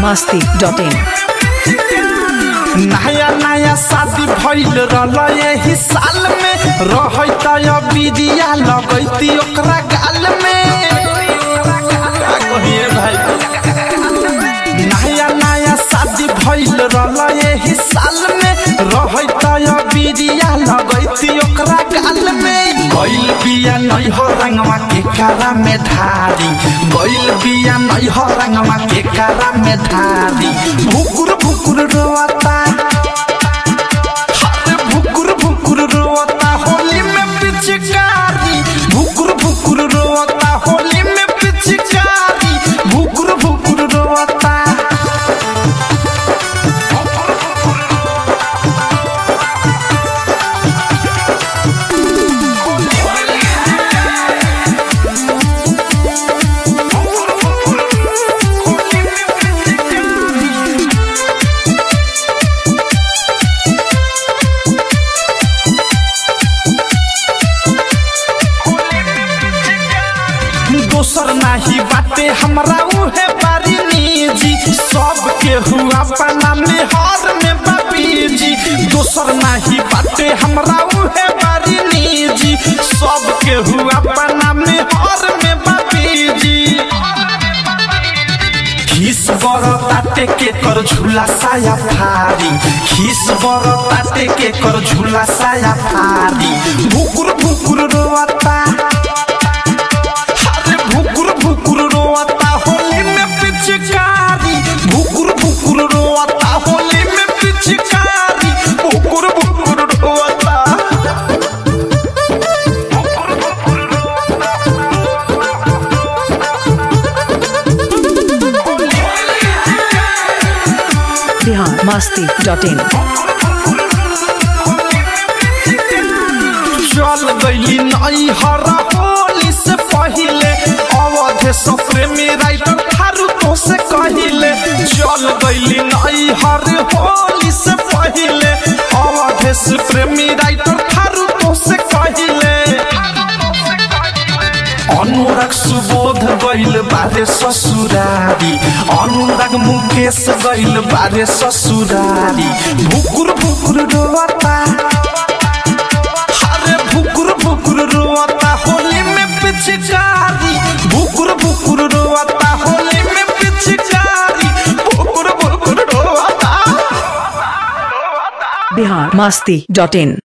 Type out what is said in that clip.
masti.in नया नया शादी भइल रहल यही साल में रहै त बिदिया लगैती ओकरा गाल में का कहिए भाई नया नया शादी भइल रहल यही साल में रहै त बिदिया लगैती ओकरा गाल में गइल बिया नै हो रंगवा के कारा में धारी गइल बिया नै हो रंगवा के कारा में धारी भुकुर भुकुर रोता अरे भुकुर भुकुर रोता होली में पिचकारी भुकुर भुकुर रोता होली में पिचकारी भुकुर भुकुर रोता दोसर नाही बाटे हमरा उहे बारी निजी सबके हुआ अपना में हर में बापी जी दोसर नाही बाटे हमरा उहे बारी निजी सबके हुआ अपना में हर में बापी जी खीस बर ताटे के कर झूला साया फारी खीस बर ताटे के कर झूला साया फारी भुकुर भुकुर रोता अरे भुकुर भुकुर रोता होली में पिचकारी भुकुर भुकुर रोता होली में पिचकारी भुकुर भुकुर रोता Bihar masti.in चल गईली नई हरा होली से पहिले अवधे सप्रेमी राइटर थारू तो से कहिले चल गईली नई हर होली से पहिले अवधे प्रेमी राइटर थारू तो से कहिले अनुराग सुबोध गइल बारे ससुरारी अनुराग मुकेश गइल बारे ससुरारी भुकुर भुकुर रोता अरे भुकुर भुकुर रोता होली में पिचकारी भुकुर भुकुर रोता होली में पिचकारी भुकुर भुकुर रोता Bihar masti.in